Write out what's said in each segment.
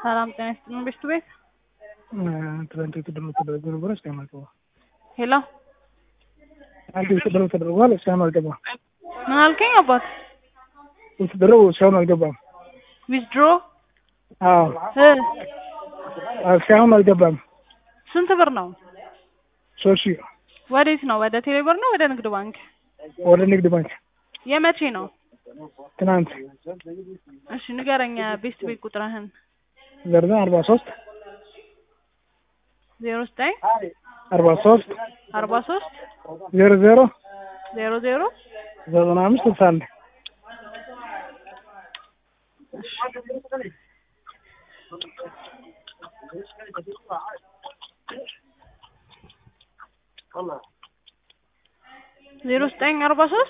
ሰላም ጤና ይስጥልን ቤት ቱ ቤት ትናንት የተደረገ ተደረገ ነበረ እስካሁን አልገባም። ሄሎ አንድ የተደረገ ተደርጓል እስካሁን አልገባም። ምን አልከኝ አባት? የተደረገ እስካሁን አልገባም። ዊዝድሮ አዎ እ እስካሁን አልገባም። ስንት ብር ነው? ሶስት ሺህ ወዴት ነው? ወደ ቴሌ ብር ነው ወደ ንግድ ባንክ? ወደ ንግድ ባንክ የመቼ ነው? ትናንት እሺ ንገረኝ ቤስት ቤት ቁጥርህን። ዘርዘ አርባ ሶስት ዜሮ ዘጠኝ አርባ ሶስት አርባ ሶስት ዜሮ ዜሮ ዜሮ ዜሮ ዘጠና አምስት ስልሳ አንድ ዜሮ ዘጠኝ አርባ ሶስት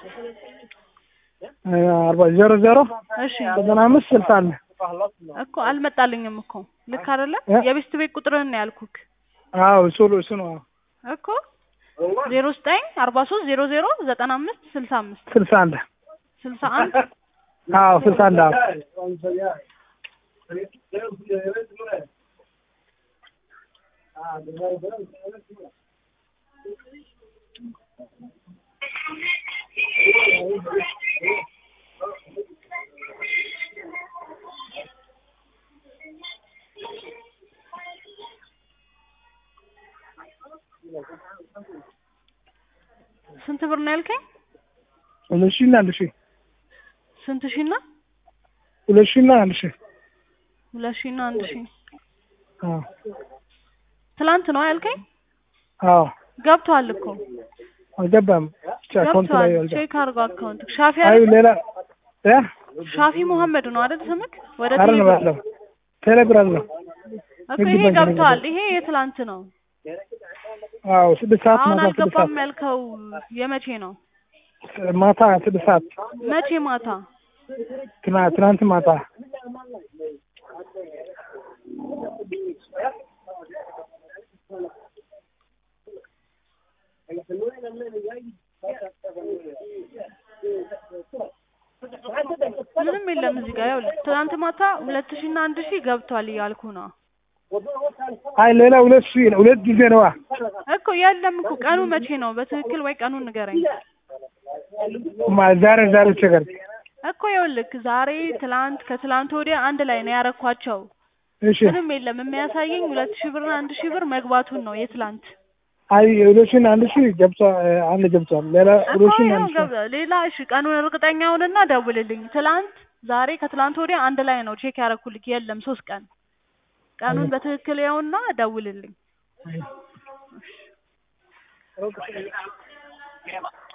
አርባ ዜሮ ዜሮ እሺ ዘጠና አምስት ስልሳ አንድ እኮ አልመጣልኝም እኮ ልክ አይደለም። እ? የቤስት ቤት ቁጥርህን ነው ያልኩክ አዎ እሱ እሱ ነው እኮ ዜሮ ዘጠኝ አርባ ሶስት ዜሮ ዜሮ ዘጠና አምስት ስልሳ አምስት ስልሳ አንድ ስልሳ አንድ አዎ ስልሳ አንድ አዎ ስንት ብር ነው ያልከኝ? ሁለት ሺህ እና አንድ ሺህ ስንት ሺህ እና ሁለት ሺህ እና አንድ ሺህ ሁለት ሺህ እና አንድ ሺህ አዎ ትላንት ነው ያልከኝ? አዎ ገብቷል እኮ አልገባም ብቻ አካውንት ላይ ገብቷል። አልገባም ቼክ አድርጎ አካውንት ሻፊ አይ አይደል? ሌላ ያ ሻፊ መሐመድ ነው አይደል ስምክ? ወደ አረ ቴሌ ነው ብር ያለው ቴሌግራም ነው እኮ ንግድ ይሄ ባንክ ገብቷል። ይሄ የትላንት ነው። አዎ ስድስት ሰዓት አሁን ማታ ስድስት አልገባም ሰዓት ያልከው የመቼ ነው? ማታ ስድስት ሰዓት መቼ ማታ? ትናንት ትናንት ማታ ምንም የለም እዚህ ጋር ይኸውልህ፣ ትናንት ማታ ሁለት ሺህ እና አንድ ሺህ ገብቷል እያልኩ ነው አይ ሌላ ሁለት ሺህ ሁለት ጊዜ ነዋ እኮ የለም እኮ ቀኑ መቼ ነው? በትክክል ወይ ቀኑን ንገረኝ ማ- ዛሬ ዛሬ ቸገር እኮ ይኸውልህ፣ ዛሬ ትላንት፣ ከትላንት ወዲያ አንድ ላይ ነው ያረኳቸው። እሺ ምንም የለም የሚያሳየኝ ሁለት ሺህ ብር አንድ ሺህ ብር መግባቱን ነው የትላንት አይ ሁለት ሺህ እና አንድ ሺህ ገብቷል አንድ ገብቷል ሌላ እኮ ሁለት ሺህ እና ይኸው አንድ ሺህ ገብ- ሌላ እሺ ቀኑን እርግጠኛውንና ደውልልኝ። ትላንት ዛሬ ከትላንት ወዲያ አንድ ላይ ነው ቼክ ያረኩልክ። የለም ሶስት ቀን ቀኑን በትክክል ያውና ደውልልኝ።